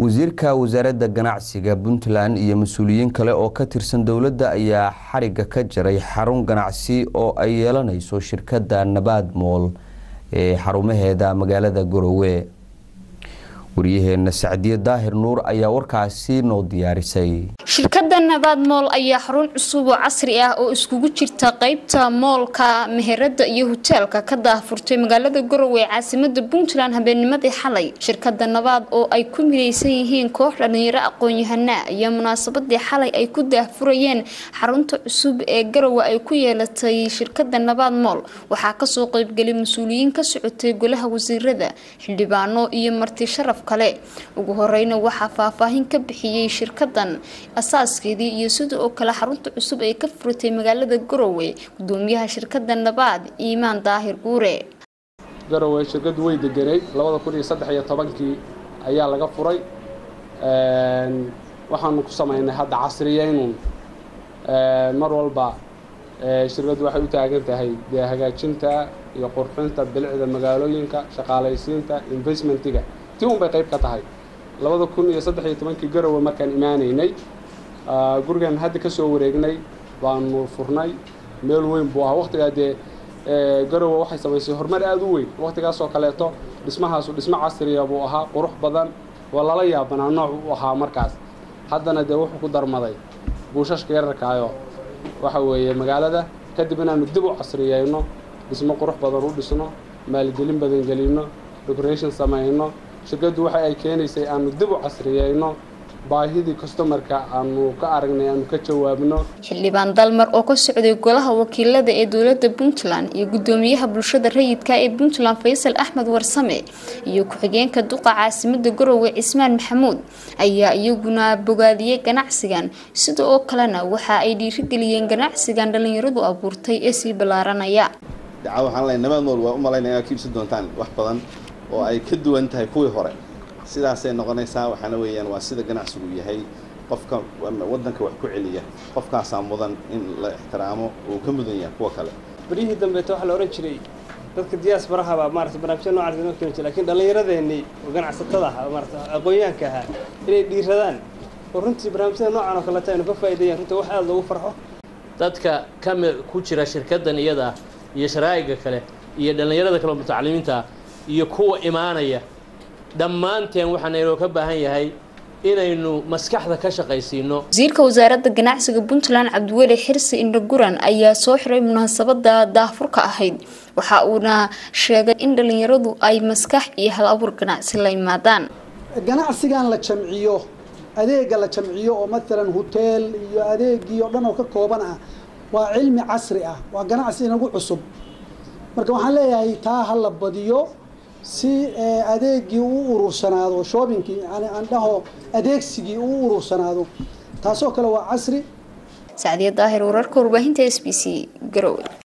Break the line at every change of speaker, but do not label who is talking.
wasiirka wasaaradda ganacsiga puntland iyo mas-uuliyiin kale oo ka tirsan dowladda ayaa xariga ka jaray xarun ganacsi oo ay yeelanayso shirkadda nabaad mool ee xarumaheeda magaalada garowe waryaheena sacdiye daahir nuur ayaa warkaasi noo diyaarisay
shirkadda nabaad mool ayaa xarun cusub oo casri ah oo iskugu jirta qeybta moolka meherada iyo hoteelka ka daahfurtay magaalada garowe ee caasimada puntland habeennimadii xalay shirkadda nabaad oo ay ku midaysan yihiin koox dhalinyaro aqoon-yahanaa iyo munaasabadii xalay ay ku daahfurayeen xarunta cusub ee garowe ay ku yeelatay shirkadda nabaad mool waxaa kasoo qeybgelay mas-uuliyiin ka socotay golaha wasiirada xildhibaano iyo marti sharaf kale ugu horeyna waxaa faahfaahin ka bixiyey shirkadan asaaskeedii iyo sida oo kale xarunta cusub ay ka furatay magaalada garowe gudoomiyaha shirkada nabaad iimaan daahir guure
garowe shirkadu way deganay labada kun iyo saddex iyo tobankii ayaa laga furay waxaanu ku samaynay hadda casriyeynun mar walba shirkaddu waxay u taagan tahay dee hagaajinta iyo qurxinta bilicda magaalooyinka shaqaalaysiinta investmentiga ti un bay qayb ka tahay labada kun iyo saddex iyo tobankii garowe markaan imaanaynay gurigan hadda ka soo wareegnay baanu furnay meel weyn buu ahaa waqtigaa dee garowe waxay samaysay horumar aada u weyn waqtigaasoo kaleeto dhismahaasu dhismo casriya buu ahaa qurux badan waa lala yaabanaa nooc u ahaa markaas haddana dee wuxuu ku darmaday buushashka yararkaayo waxa weeye magaalada kadib inaanu dib u casriyeyno dhismo qurux badan u dhisno maalgelin badan gelino decoration samayno shirkaddu waxa ay keenaysay aanu dib u casriyeyno baahidii customarka aanu ka aragnay aanu ka jawaabno
xildhibaan dalmar oo ka socday golaha wakiilada ee dowlada puntland iyo gudoomiyaha bulshada rayidka ee puntland faysal axmed warsame iyo ku-xigeenka duqa caasimada garowe cismaan maxamuud ayaa iyaguna bogaadiyey ganacsigan sida oo kalena waxa ay dhiirigeliyeen ganacsigan dhalinyaradu abuurtay ee sii ballaaranaya
waxaan leeyahay nabaad mool waa u malaynaya inaad ka iibsan doontaan wax badan oo ay ka duwan tahay kuwii hore sidaasay noqonaysaa waxaana weeyaan waa sida ganacsigu yahay qofka waddanka wax ku celiya qofkaasaa mudan in la ixtiraamo uu ka mudan yahay kuwa kale
beryihii dambeeta waxaa la odhan jiray dadka diyaasbarahabaa maarata barnaamijya noocaas inoo keeni jira lakiin dhallinyaradeenii oo ganacsatada ahaa maarata aqoonyahanka ahaa inay dhiiradaan oo runtii barnaamijyada noocan oo kaleta aynu ka faa'iideeyaan runtii wax aada loogu farxo
dadka kami ku jira shirkaddan iyada iyo sharaa'iga kale iyo dhallinyarada kale oo mutacalimiinta iyo kuwa imaanaya dhammaanteen waxaana inoo ka baahan yahay inaynu maskaxda ka shaqaysiino
wasiirka wasaaradda ganacsiga puntland cabdiweli xirsi indhaguran ayaa soo xiray munaasabada daahfurka ahayd waxa uuna sheegay in dhalinyaradu ay maskax iyo hal abuur ganacsi la imaadaan
ganacsigan la jamciyo adeega la jamciyo oo maalan hoteel iyo adeegii oo dhan oo ka kooban ah waa cilmi casri ah waa ganacsi inagu cusub marka waxaan leeyahay taa ha la badiyo si adeegii u urursanaado shoobinkii yani aan dhaho adeegsigii u urursanaado taasoo kale waa casri
sacdiya daahir wararka warbaahinta s b c garowe